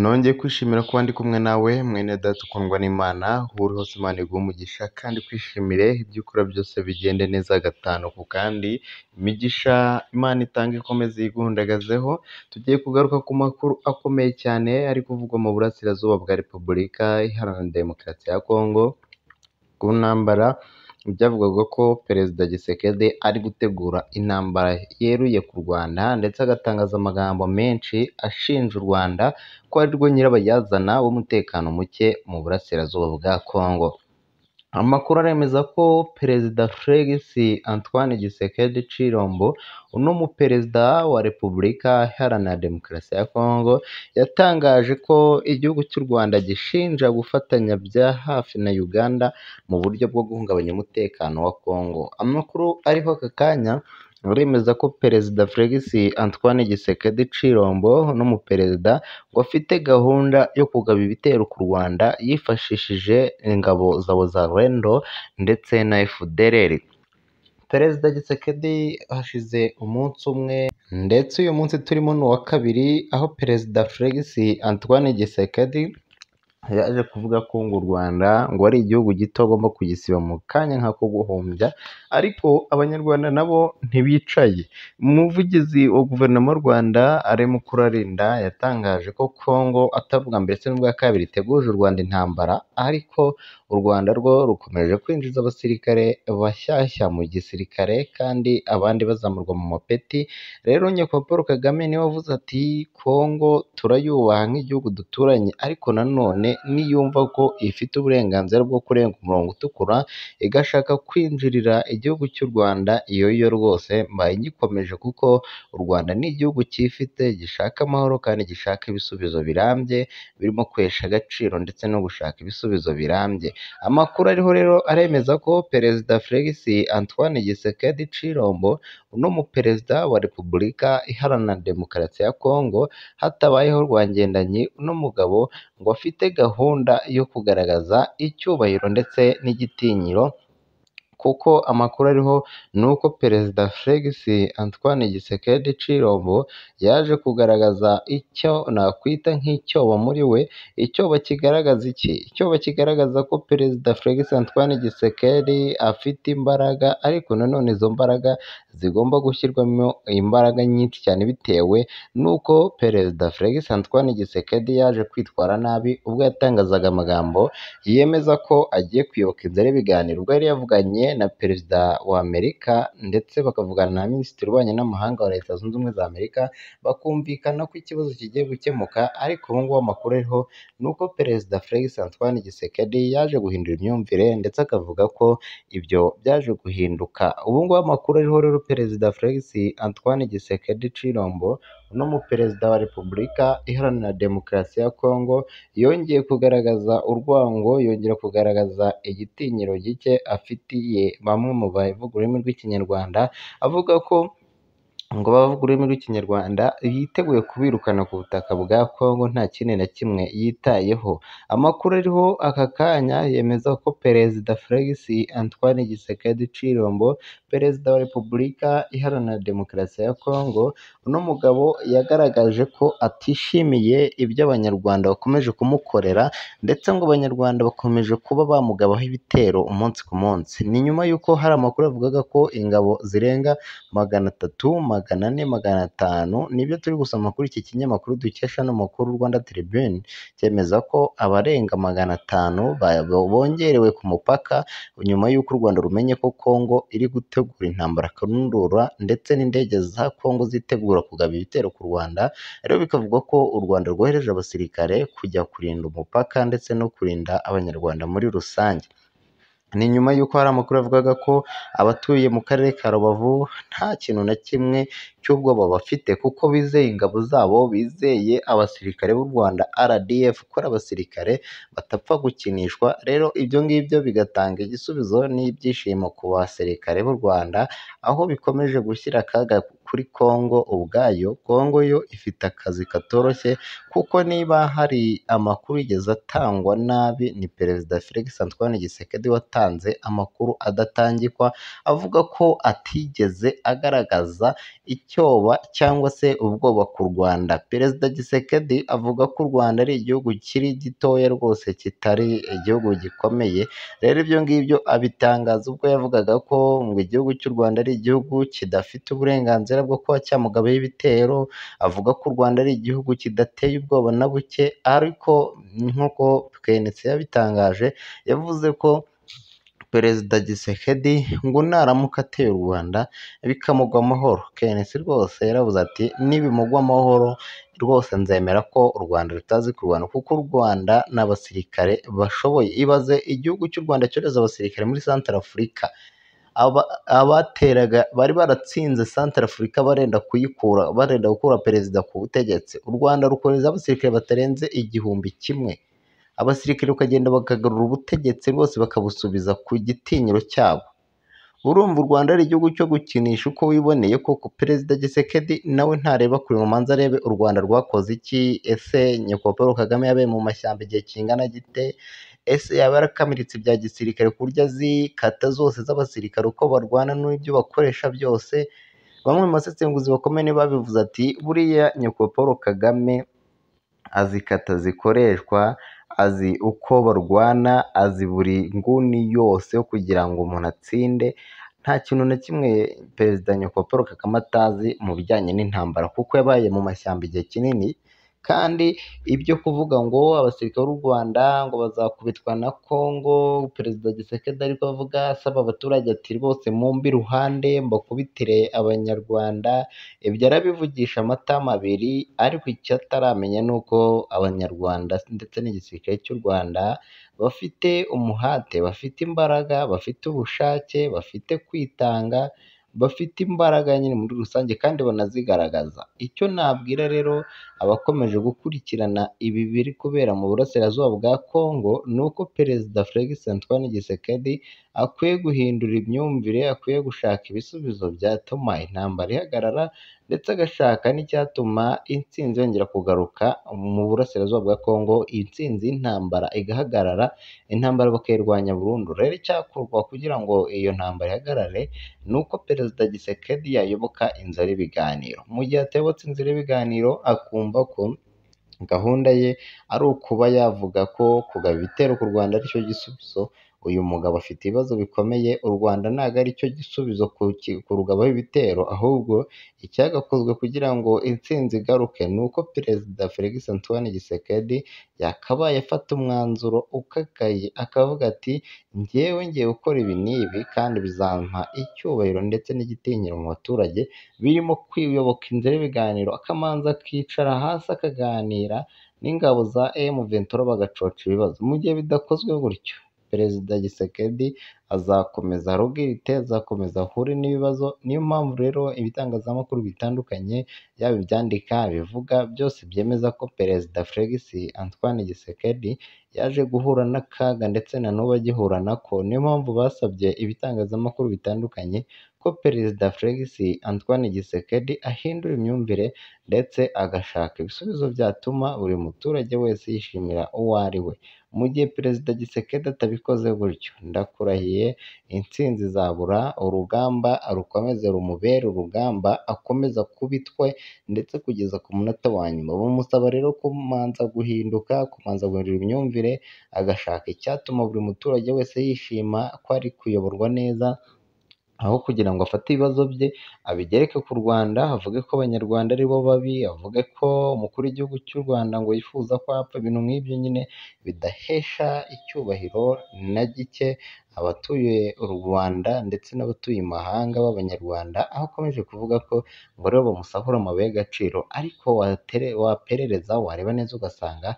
nongeye kwishimira kuba ndi kumwe nawe mwene data ukundwa n'imana aho uri hose imana iguhe umugisha kandi kwishimire ibyo ukora byose bigende neza gatanu ku kandi imigisha imana itanga ikomeze yigundagazeho tugiye kugaruka ku makuru akomeye cyane ari kuvugwa mu burasirazuba bwa repubulika iharanira demokarasi ya kongo ku ntambara byavugwaga ko perezida gisekedi ari gutegura intambara yeruye ku rwanda ndetse agatangaza amagambo menshi ashinja u rwanda ko ari rwo nyirabayazana w'umutekano muke mu burasirazuba bwa kongo amakuru aremeza ko perezida felix antoine gisekedi cirombo uno muperezida wa repubulika iharanira demokarasi ya kongo yatangaje ko igihugu cy'u rwanda gishinja gufatanya bya hafi na uganda mu buryo bwo guhungabanya umutekano wa kongo amakuru ariho aka kanya uremeza ko perezida felix antoine gisekedi cirombo n'umuperezida ngo afite gahunda yo kugaba ibitero ku rwanda yifashishije ingabo zabo za rendo ndetse na efudereri perezida gisekedi hashize umunsi umwe ndetse uyu munsi turimo ni uwa kabiri aho perezida felix antoine gisekedi yaje kuvuga ko ngo u Rwanda ngo ari igihugu gito agomba kugisiba mu kanya nk'ako guhombya ariko abanyarwanda nabo ntibicaye umuvugizi wa guverinoma y'u Rwanda ari Mukurarinda yatangaje ko Kongo atari ubwa mbere ndetse n'ubwa kabiri iteguje u Rwanda intambara ariko u Rwanda rwo rukomeje kwinjiza abasirikare bashyashya mu gisirikare kandi abandi bazamurwa mu mapeti rero nyakubahwa Paul Kagame niwe wavuze ati Kongo turayubaha nk'igihugu duturanye ariko nanone niyumva ko ifite uburenganzira bwo kurenga umurongo utukura igashaka kwinjirira igihugu cy'u Rwanda iyo yo rwose mbaye ngikomeje kuko u Rwanda ni igihugu cyifite gishaka amahoro kandi gishaka ibisubizo birambye birimo kwesha agaciro ndetse no gushaka ibisubizo birambye amakuru ariho rero aremeza ko perezida felix antoine gisekedi cirombo uno muperezida wa repubulika iharanira demokarasi ya kongo hatabayeho rwangendanyi uno mugabo ngo afite gahunda yo kugaragaza icyubahiro ndetse n'igitinyiro kuko amakuru ariho ni uko perezida felix antoine gisekedi cirombo yaje kugaragaza icyo nakwita nk'icyobo muri we icyobo kigaragaza iki icyobo kigaragaza ko perezida felix antoine gisekedi afite imbaraga ariko nanone izo mbaraga zigomba gushyirwamo imbaraga nyinshi cyane bitewe n'uko perezida felix antoine gisekedi yaje kwitwara nabi ubwo yatangazaga amagambo yemeza ko agiye kwibuka inzira y'ibiganiro ubwo yari yavuganye na perezida wa amerika ndetse bakavugana na minisitiri ubanye n'amahanga wa leta zunze ubumwe za amerika bakumvikana ko ikibazo kigiye gukemuka ariko ubu ngubu amakuru ariho ni uko perezida felix antoine gisekedi yaje guhindura imyumvire ndetse akavuga ko ibyo byaje guhinduka ubu ngubu amakuru ariho rero perezida felix antoine gisekedi cirombo uno muperezida wa repubulika iharanira demokarasi ya kongo yongeye kugaragaza urwango yongera kugaragaza igitinyiro gike afitiye bamwe mu bavuga ururimi rw'ikinyarwanda avuga ko ngo abavuga ururimi rw'ikinyarwanda yiteguye kubirukana ku butaka bwa kongo nta kindi na kimwe yitayeho amakuru ariho aka kanya yemeza ko perezida felix antoine gisekedi cirombo perezida wa repubulika iharanira demokarasi ya kongo uno mugabo yagaragaje ko atishimiye ibyo abanyarwanda bakomeje kumukorera ndetse ngo abanyarwanda bakomeje kuba bamugabaho ibitero umunsi ku munsi ni nyuma y'uko hari amakuru yavugaga ko ingabo zirenga magana atatu magana ane magana atanu nibyo turi gusoma kuri iki kinyamakuru dukesha n'amakuru rwanda tribune cyemeza ko abarenga magana atanu bongerewe ku mupaka nyuma y'uko u rwanda rumenye ko kongo iri gutegura intambara karundura ndetse n'indege za kongo zitegura kugaba ibitero ku rwanda rero bikavugwa ko u rwanda rwohereje abasirikare kujya kurinda umupaka ndetse no kurinda abanyarwanda muri rusange ni nyuma y'uko hari amakuru yavugaga ko abatuye mu karere ka rubavu nta kintu na kimwe cy'ubwoba bafite kuko bizeye ingabo zabo bizeye abasirikare b'u rwanda rdf ko ari abasirikare batapfa gukinishwa rero ibyo ngibyo bigatanga igisubizo n'ibyishimo ku basirikare b'u rwanda aho bikomeje gushyira akaga kuri kongo ubwayo kongo yo ifite akazi katoroshye kuko niba hari amakuru yigeze atangwa nabi ni perezida Felix Antoine Gisekedi watanze amakuru adatangikwa avuga ko atigeze agaragaza icyoba cyangwa se ubwoba ku Rwanda. Perezida Gisekedi avuga ko u Rwanda ari igihugu kiri gitoya rwose kitari igihugu gikomeye, rero ibyo ngibyo abitangaza ubwo yavugaga ko ngo igihugu cy'u Rwanda ari igihugu kidafite uburenganzira bwo kuba cyamugabaho ibitero, avuga ko u Rwanda ari igihugu kidateye ubwoba na buke ariko nk'uko KNC yabitangaje yavuze ko perezida Gisekedi ngo naramuka ateye u Rwanda bikamugwa amahoro. KNC rwose yaravuze ati nibimugwa amahoro rwose nzemera ko u Rwanda rutazi kurwana kuko u Rwanda n'abasirikare bashoboye. Ibaze igihugu cy'u Rwanda cyohereza abasirikare muri Centre Afurika, aba- abateraga bari baratsinze Centre Afurika barenda kuyikura barenda gukura perezida ku butegetsi, u Rwanda rukohereza abasirikare batarenze igihumbi kimwe, abasirikare bakagenda bakagarura ubutegetsi bwose bakabusubiza ku gitinyiro cyabo. Urumva u Rwanda ari igihugu cyo gukinisha uko wiboneye koko? Perezida Gisekedi nawe ntareba kure ngo manza arebe u Rwanda rwakoze iki? Ese nyakubahwa Paul Kagame yabaye mu mashyamba igihe kingana gite? Ese yaba yarakamiritse ibya gisirikare ku buryo azi kata zose z'abasirikare uko barwana n'ibyo bakoresha byose? Bamwe mu basesenguzi bakomeye nibo babivuze ati buriya nyakubahwa Paul Kagame azi kata zikoreshwa, azi uko barwana, azi buri nguni yose yo kugira ngo umuntu atsinde, nta kintu na kimwe perezida nyakubahwa Paul Kagame atazi mu bijyanye n'intambara kuko yabaye mu mashyamba igihe kinini kandi ibyo kuvuga ngo abasirikare b'u Rwanda ngo bazakubitwa na Kongo, perezida Gisekedi ariko avuga asaba abaturage ati rwose mumbe iruhande mbakubitire abanyarwanda, ibyo arabivugisha amatama abiri ariko icyo ataramenya ni uko abanyarwanda ndetse n'igisirikare cy'u Rwanda bafite umuhate, bafite imbaraga, bafite ubushake, bafite kwitanga, bafite imbaraga nyine muri rusange kandi banazigaragaza. Icyo nabwira rero abakomeje gukurikirana ibi biri kubera mu burasirazuba bwa Kongo ni uko perezida Felix Antoine Gisekedi akwiye guhindura imyumvire, akwiye gushaka ibisubizo byatuma intambara ihagarara ndetse agashaka n'icyatuma intsinzi yongera kugaruka mu burasirazuba bwa Kongo, intsinzi y'intambara igahagarara, intambara bakayirwanya burundu. Rero icyakorwa kugira ngo iyo ntambara ihagarare ni uko perezida Gisekedi yayoboka inzira y'ibiganiro. Mu gihe atayobotse inzira y'ibiganiro akumva ko gahunda ye ari ukuba yavuga ko kugaba ibitero ku Rwanda ari cyo gisubizo, uyu mugabo afite ibibazo bikomeye, u Rwanda ntabwo ari cyo gisubizo ku ki- kurugabaho ibitero, ahubwo icyagakozwe kugira ngo intsinzi igaruke ni uko perezida Felix Antoine Gisekedi yakabaye afata umwanzuro ukakaye akavuga ati njyewe ngiye gukora ibi n'ibi kandi bizampa icyubahiro ndetse n'igitinyiro mu baturage, birimo kwiyoboka inzira y'ibiganiro, akamanza akicara hasi akaganira n'ingabo za M23 bagacoca ibibazo. Mu gihe bidakozwe gutyo Perezida Gisekedi azakomeza arogirite, azakomeza ahure n'ibibazo, niyo mpamvu rero ibitangazamakuru bitandukanye yaba ibyandika, ibivuga byose byemeza ko Perezida Felix Antoine Gisekedi yaje guhura n'akaga ndetse na n'ubu agihura nako, niyo mpamvu basabye ibitangazamakuru bitandukanye ko Perezida Felix Antoine Gisekedi ahindura imyumvire ndetse agashaka ibisubizo byatuma buri muturage wese yishimira uwo ari we. Mu gihe Perezida Gisekedi atabikoze gutyo, ndakurahiye intsinzi izabura, urugamba rukomeze rumubere urugamba, akomeze akubitwe ndetse kugeza ku munota wa nyuma. Bamusaba rero kumanza guhinduka, kumanza guhindura imyumvire, agashaka icyatuma buri muturage wese yishima ko ari kuyoborwa neza, aho kugira ngo afate ibibazo bye abigereke ku Rwanda, avuge ko Abanyarwanda ari bo babi, avuge ko umukuru w'igihugu cy'u Rwanda ngo yifuza ko hapfa ibintu nk'ibyo nyine bidahesha icyubahiro na gike abatuye u Rwanda ndetse n'abatuye imahanga b'Abanyarwanda, aho akomeje kuvuga ko ngo rero bamusahura amabuye y'agaciro ariko watere, waperereza wareba neza ugasanga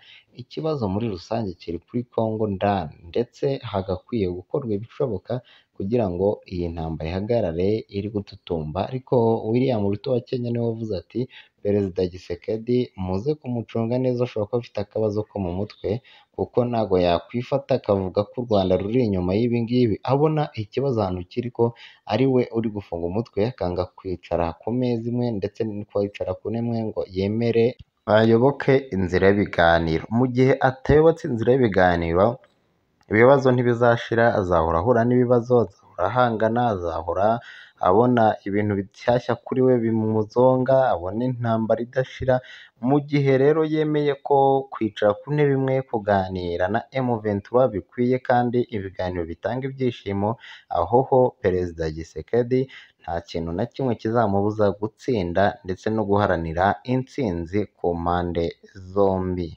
ikibazo muri rusange kiri kuri Kongo ndani ndetse hagakwiye gukorwa ibishoboka kugira ngo iyi ntambara ihagarare iri gututumba ariko William Ruto wa Kenya niwe wavuze ati perezida Gisekedi muze kumucunga neza ashobora kuba afite akabazo ko mu mutwe kuko ntabwo yakwifata akavuga ko u Rwanda ruri inyuma y'ibi ngibi abona ikibazo ahantu kiri ko ari we uri gufunga umutwe akanga kwicara ku meza imwe ndetse no kwicara ku ntebe imwe ngo yemere ayoboke inzira y'ibiganiro mu gihe atayobotse inzira y'ibiganiro ibibazo ntibizashira azahora ahura n'ibibazo azahora ahangana azahora abona ibintu bishyashya kuri we bimuzonga abona intambara idashira mu gihe rero yemeye ko kwicara ku ntebe imwe kuganira na M23 bikwiye kandi ibiganiro bitanga ibyishimo aho ho Perezida Gisekedi nta kintu na kimwe kizamubuza gutsinda ndetse no guharanira intsinzi ku mpande zombi